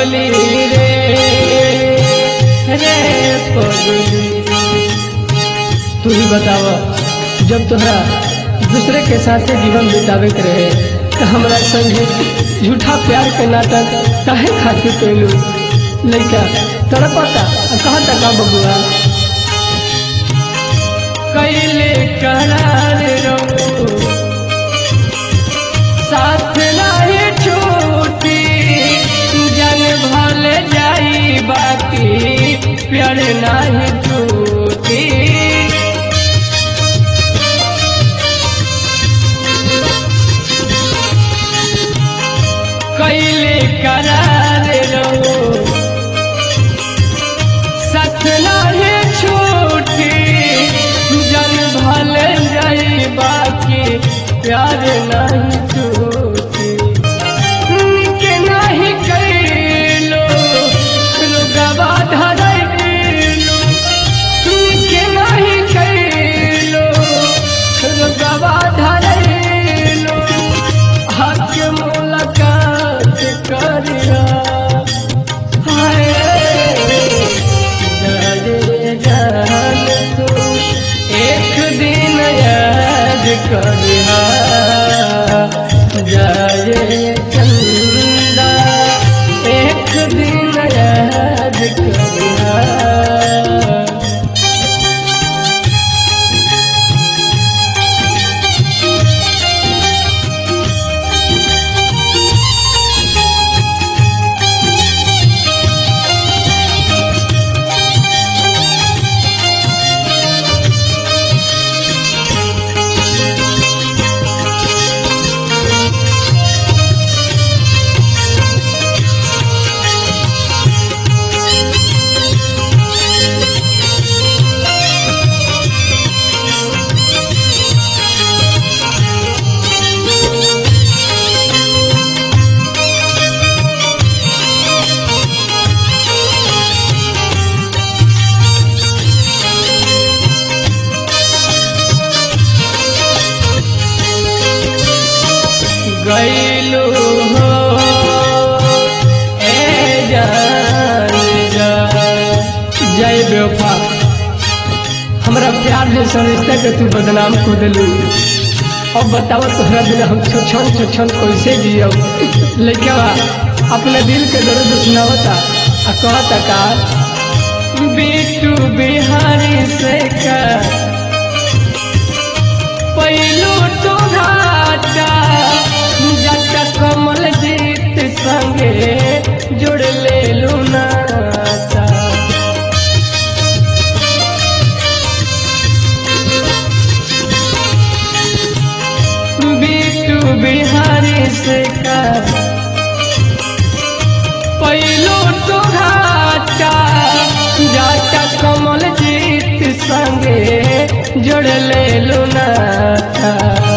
पगली रे रे पगली तू ही बताव जब तोहरा दूसरे के साथ जीवन बितावे के रहे तो हमरा संगे झूठा प्यार के नाटक काहे खातिर कैलू लड़का तड़पता आ कहता का बबुआ कैले करार रहो साथ नाही छूटी जन भल जाई बाकी प्यार नाही टूटी कैले करार रहो सच नाही छूटी जन भल जाई बाकी प्यार नहीं टूटी के नहीं कैलो रुगवा धरैलो के नहीं कैलो रुगवा धरैलो हक मुलाकात करिया हाय जाने जान तू एक दिन याद करिया जाए चंदा एक दिन याद करिया गैलू हो ए जान जा जय बेवफा हमरा प्यार जैसा रिश्ता के तू बदनाम को दिलू अब बताओ तोहरा बिना हम छोछन छोछन कैसे जियब लइका अपने दिल के दर्द सुनावता आ कहता का बीटू बिहारी से का पहिलो तो घाटा जट कमल जीत संगे जुड़ ले लुनाता बीटू बिहारी से का पहिलो तो घाटा जट कमल जीत संगे जुड़ ले लुनाता